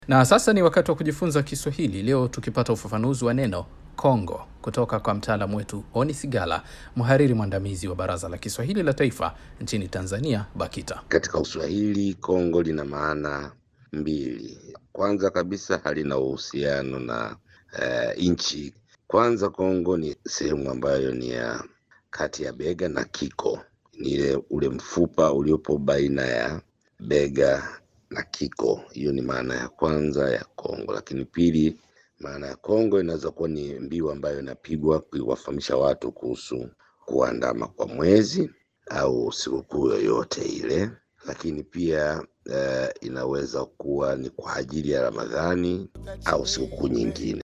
Na sasa ni wakati wa kujifunza Kiswahili, leo tukipata ufafanuzi wa neno Kongo kutoka kwa mtaalamu wetu Oni Sigala, mhariri mwandamizi wa Baraza la Kiswahili la Taifa nchini Tanzania, BAKITA. Katika Uswahili, Kongo lina maana mbili. Kwanza kabisa halina uhusiano na eh, nchi. Kwanza, Kongo ni sehemu ambayo ni ya kati ya bega na kiko, ni ile ule mfupa uliopo baina ya bega na kiko. Hiyo ni maana ya kwanza ya Kongo. Lakini pili, maana ya Kongo inaweza kuwa ni mbiu ambayo inapigwa kuwafahamisha watu kuhusu kuandama kwa mwezi au sikukuu yoyote ile. Lakini pia eh, inaweza kuwa ni kwa ajili ya Ramadhani au sikukuu nyingine.